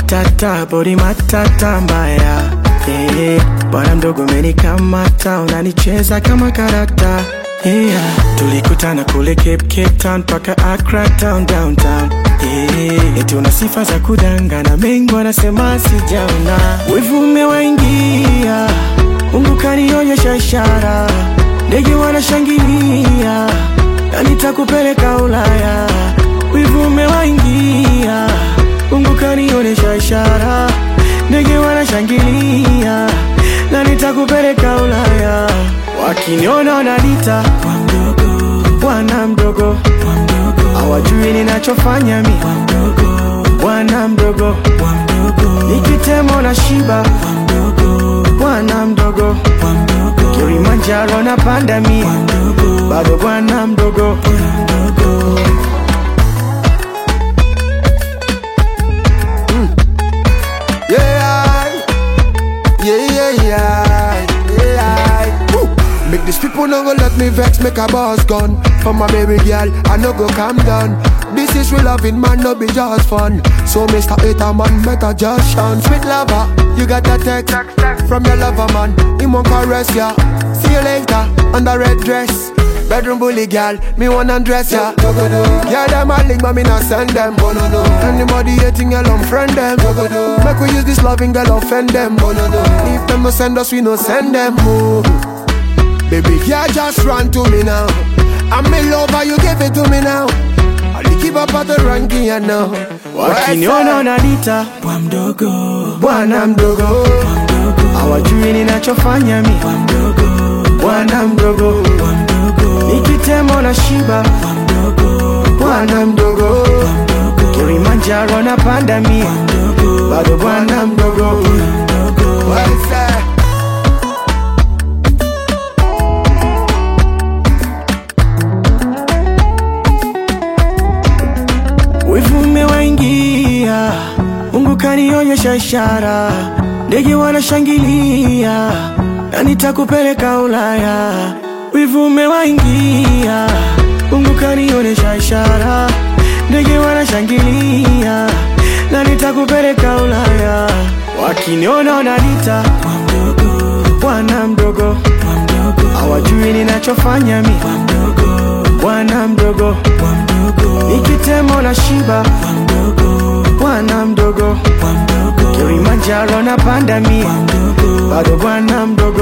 matata bodi matata mbaya yeah. Bwana mdogo umenikamata unanicheza kama karata yeah. Tulikutana kule Cape, Cape Town paka Accra town downtown yeah. Eti una sifa za kudangana, mengi wanasema sijaona, wivu umewaingia, Mungu kanionyesha ishara, ndege wanashangilia na nitakupeleka Ulaya, wivu umewaingia, Mungu kanionyesha ishara, ndege wanashangilia na nitakupeleka Ulaya, wakiniona wananiita bwana mdogo, hawajui ninachofanya mi bwana mdogo, nikitemo na shiba bwana mdogo, Kilimanjaro na panda mi bado bwana mdogo. Yeah, yeah, yeah, yeah, yeah. Woo. Make these people no go let me vex, make a boss gun. For my baby girl, I no go calm down. This is real loving, man, no be just fun. So, Mr. Hater, man, better just shun. Sweet lover, you got that text from your lover, man. He won't caress ya. See you later, on the red dress. Bedroom bully girl, me wanna undress ya. Yeah, them a link, but me not send them. Anybody hating, girl, unfriend them. Make we use this loving girl, offend them. If them no send us, we no send them. Oh. Baby, yeah, just run to me now. I'm in love, you give it to me now. I'll keep up at the ranking, you know. Wakiniona wananiita bwa mdogo, bwana mdogo, hawajui ninachofanya mi bwana mdogo, nikitemo na shiba bwana mdogo, Kilimanjaro na panda mi bado bwana mdogo. Well said. Wivu umewaingia, Mungu kanionyesha ishara, ndege wanashangilia na nitakupeleka Ulaya. Wivu umewaingia, Mungu kanionyesha ishara, ndege wanashangilia na nitakupeleka Ulaya. Wakiniona wananiita bwana mdogo, hawajui ninachofanya mi bwana mdogo, nikitemo na shiba bwana mdogo, Kilimanjaro na panda mi bado bwana mdogo.